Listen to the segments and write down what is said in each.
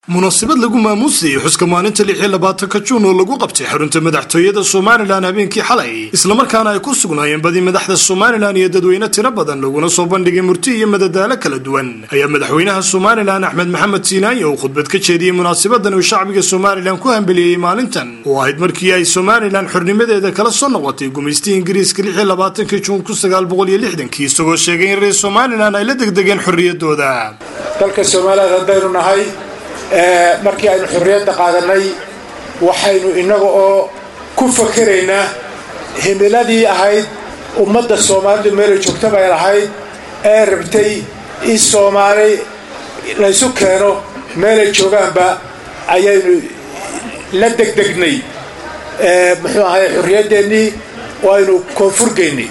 munaasabad lagu maamuusayay xuska maalinta lix iyo labaatanka juun oo lagu qabtay xarunta madaxtooyada somalilan habeenkii xalay islamarkaana ay ku sugnaayeen badi madaxda somalilan iyo dadweyne tiro badan laguna soo bandhigay murti iyo madadaalo kala duwan ayaa madaxweynaha somalilan axmed maxamed siinaanye uu khudbad ka jeediyey munaasabadan uu shacbiga somalilan ku hambeliyey maalintan oo ahayd markii ay somalilan xornimadeeda kala soo noqotay gumaystii ingiriiska lix iyo labaatankii juun kun sagaal boqol iyo lixdankii isagoo sheegay in reer somalilan ay la degdegeen xorriyadooda dalka soomaaliya haddaynu nahay markii aynu xorriyadda qaadanay waxaynu innaga oo ku fakeraynaa himiladii ahayd ummadda soomaalidu meelay joogtaba ay lahayd ee rabtay in soomaali laysu keeno meelay joogaanba ayaynu la degdegnay muxuu ahay xorriyaddeenii oo aynu koonfurgeynay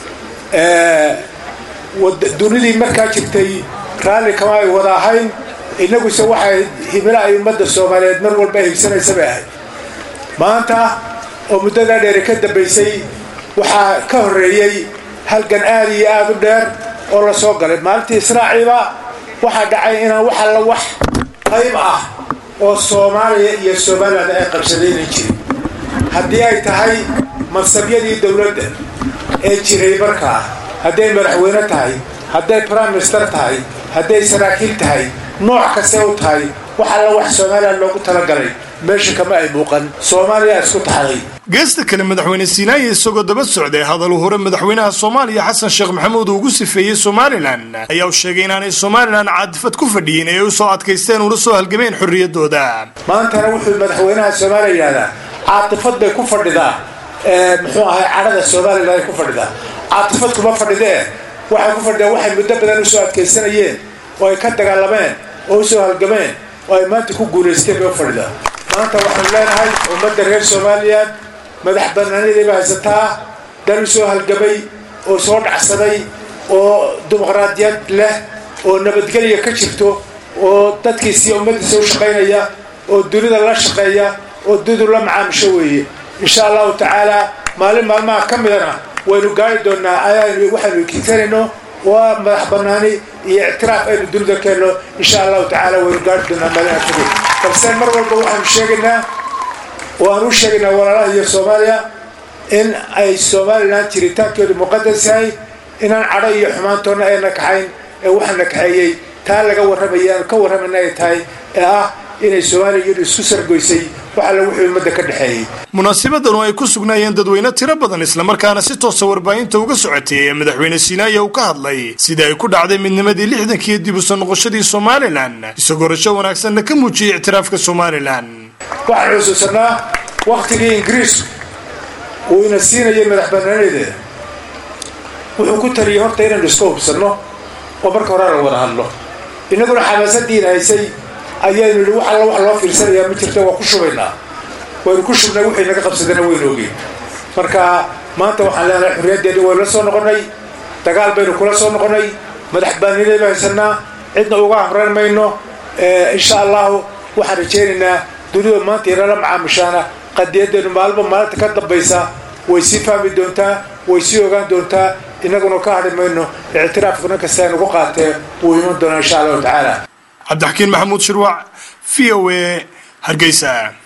dunidii markaa jirtay raalli kama ay wada ahayn innaguse waxay himilo ay ummadda soomaaliyeed mar walba higsanaysa bay ahayd maanta oo muddadaa dheeri ka dambaysay waxaa ka horreeyey halgan aad iyo aad u dheer oo la soo galay maalintii israaciiba waxaa dhacay inaan wax alla wax qayb ah oo soomaaliya iyo somalilan ay qabsadaynan jirin haddii ay tahay mansabyadii dowladda ee jiray markaa hadday madaxweyne tahay hadday prime minister tahay hadday saraakiil tahay nooc kastee u tahay wax alla wax somalilan loogu talagalay meesha kama ay muuqan soomaaliya isku taxday geesta kale madaxweyne siinaaye isagoo daba socday hadal uu hore madaxweynaha soomaaliya xasan sheekh maxamuud uu ugu sifeeyey somalilan ayaa uu sheegay inaanay somalilan caadifad ku fadhiyin ee u soo adkaysteen una soo halgameen xorriyadooda maantana wuxuu madaxweynaha soomaaliya yidhahdaa caatifad bay ku fadhidaa muxuu ahay cadhada somalilan ay ku fadhidaa caatifad kuma fadhidee waxay ku fadhidaan waxay muddo badan usoo adkaysanayeen oo ay ka dagaalameen oo usoo halgameen oo ay maanta ku guulaysteen bay u fadhidaa maanta waxaanu leenahay ummadda reer soomaaliyeed madax banaanidayba haysataa dal usoo halgamay oo soo dhacsaday oo dimuqraadiyad leh oo nabadgelya ka jirto oo dadkiisiiyo ummaddiisa u shaqaynaya oo dunida la shaqeeya oo dunidu la macaamisho weeye insha allahu tacaala maalin maalmaha ka midana waynu gaari doonaa ayaanu waxaynu kiisanayno waa madax banaani iyo ictiraaf aynu dunida keenno insha allahu tacaala waynu gaari doonaa maalin kadib balse mar walba waxaanu sheegaynaa oo aan u sheegaynaa walaalaha iyo soomaaliya in ay somalilan jiritaankeedu muqadas yahay inaan cadho iyo xumaantoonna ayna kaxayn ee waxaana kaxeeyey taa laga warramaya aanu ka warramayna ay tahay ee ah inay soomaaliya iyadu isku sargoysay wax alle wuxuu ummadda ka dhexeeyey munaasabadan oo ay ku sugnaayeen dadweyne tiro badan islamarkaana si toosa warbaahinta uga socotay ee madaxweyne siinaaye uu ka hadlay sida ay ku dhacday midnimadii lixdankii dib u soo noqoshadii somalilan isagoo rasho wanaagsanna ka muujiyey ictiraafka somalilan waxaan xusuusanaa wakhtigii ingiriisku uu ina siinayay madax banaanadeeda wuxuu ku taliyey horta inaynu iska hubsanno oo marka hore la wada hadlo innaguna xamaasadiina haysay ayaynu yidhi wax alla wax loo fiirsanayaa ma jirto waa ku shubaynaa waynu ku shubnay wixii naga qabsadana waynu ogeen marka maanta waxaan leenahay xorriyaddeeni waynu la soo noqonnay dagaal baynu kula soo noqonnay madax baaniinayba haysanaa cidna uga amran mayno insha allahu waxaan rajaynaynaa dunida maanta inala macaamishaana qadiyaddeenu maalba maalinta ka dambaysa way sii fahmi doontaa way sii ogaan doontaa innaguna ka hadhi mayno ictiraafka nin kasta aynugu qaatee wuu iman doonaa insha allahu tacaala cabdixakiin maxamuud shirwac v o a hargeysa